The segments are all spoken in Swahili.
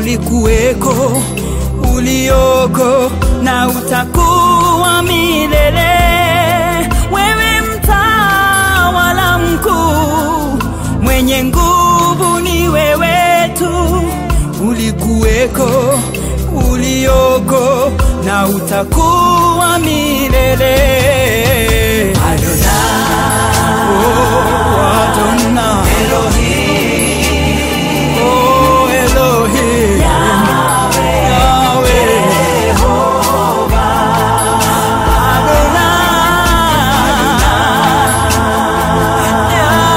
ulikuweko, ulioko na utakuwa milele. Wewe mtawala mkuu, mwenye nguvu ni wewe tu, ulikuweko, ulioko na utakuwa milele. Adonai, oh Adonai, oh Elohim, Yahweh, Adonai,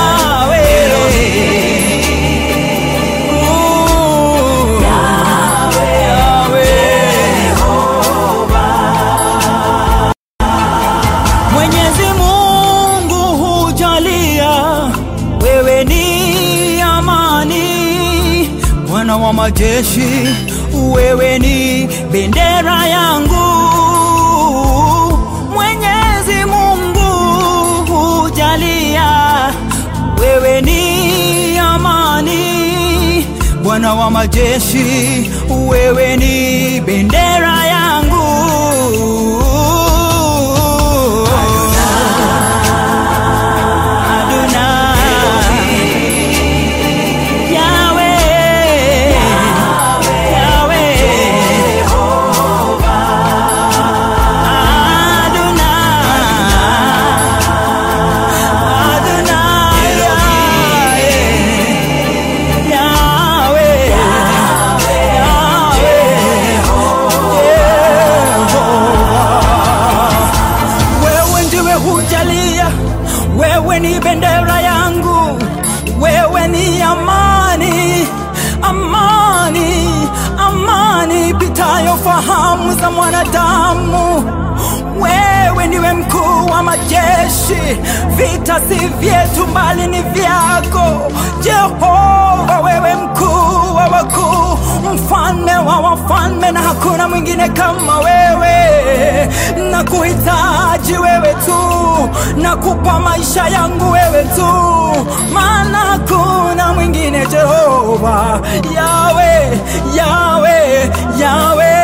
Yahweh, Ooh, Mwenyezi Mungu hujalia, wewe ni amani. Bwana wa majeshi, wewe ni bendera yangu. Mwenyezi Mungu hujalia, wewe ni amani. Bwana wa majeshi, wewe ni bendera yangu. Adonai, Yahweh, Yahweh, Adonai, Adonai, Yahweh, wewe ndiwe hujalia, wewe ni bendera yangu, wewe ni amani, amani, amani pitayo fahamu za mwanadamu. Wewe ndiwe mkuu wa majeshi, vita si vyetu bali ni vyako Jehova. Wewe mkuu wa wakuu, mfalme wa wafalme, na hakuna mwingine kama wewe. Na kuhitaji wewe tu, na kupa maisha yangu wewe tu, maana hakuna mwingine Jehova. Yawe, Yawe, Yawe